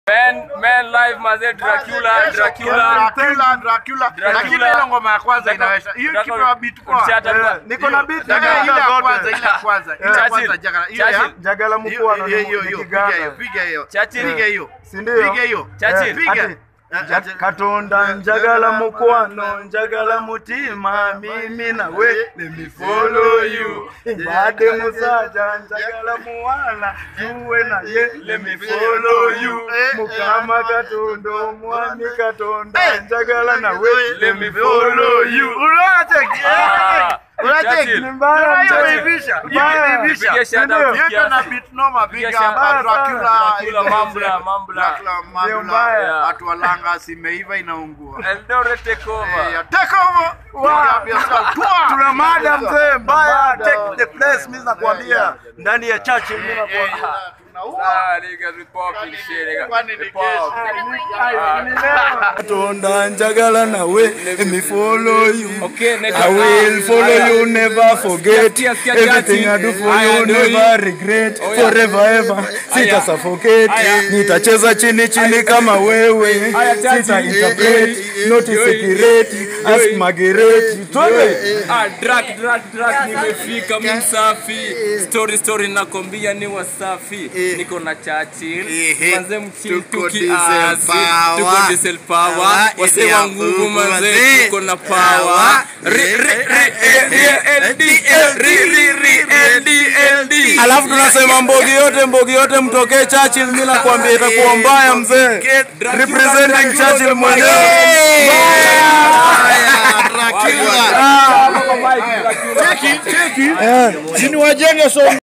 Men, men live mazee Dracula, Dracula. Dracula, Dracula. Lakini ile ngoma ya kwanza inaweza. Hiyo kitu ya beat kwa. Ukishata- Niko na beat Ile ya ile ya zote. kwanza, ile ya kwanza, ile ya Churchill. kwanza jagala. Ile ya Churchill. Jagala hiyo mkwano hiyo hiyo hiyo. Piga hiyo, piga hiyo. Churchill. Piga hiyo. Si ndio? Piga hiyo. Churchill. Piga. Ati, Ja- katonda njagala mukwano njagala mutima mimi nawe let me follow you bade musaja njagala muwala juwe naye let me follow you mukama katonda omwami katonda njagala nawe let me follow you Unaona cheki? Ah, Unacheki? Churchill. Ni mbaya, Hiyo Churchill. imeibisha. Hiyo Mbaya. imeibisha. Piga shout out Ndio. Hiyo kiasi. na beat noma Piga piga shout out. Dracula. Dracula, Mambla, Mambla. Dracula, Ndio Mambla. mbaya. Watu walanga simeiva inaungua. Eldoret take over. Eh, Take over. Piga up yourself. Twa. tuna mada mzee mbaya take the place mimi nakwambia ndani ya church mimi nakwambia Ah, niggas, we popping shit, nigga. Kwani ni We pop. katonda njagala nawe let me follow you Okay, next I will follow you, never forget. Sikia, sikia, Everything I do for Aya, you, ndio never regret. Oh, yeah. Forever ever, sita suffocate. Nitacheza chini chini kama wewe. Sita interpret, not secret. Ask Margaret. Twende. Ah, drag, drag, drag, nimefika msafi. Story, story nakwambia ni wasafi. Niko na Churchill. Ehe. Manze mchini Tuko tuki diesel azi. power. Tuko diesel power. Power, Wase ile wa ya nguvu nguvu, manze. manze. Tuko na power. Power. Ri, ri, ri, ri, LD, ri, ri, ri, LD, LD. Alafu tunasema mbogi yote mbogi yote mtokee Churchill, mimi nakwambia itakuwa mbaya mzee. Representing Churchill mwenyewe. Dracula. Ah, Dracula. chini wajenge so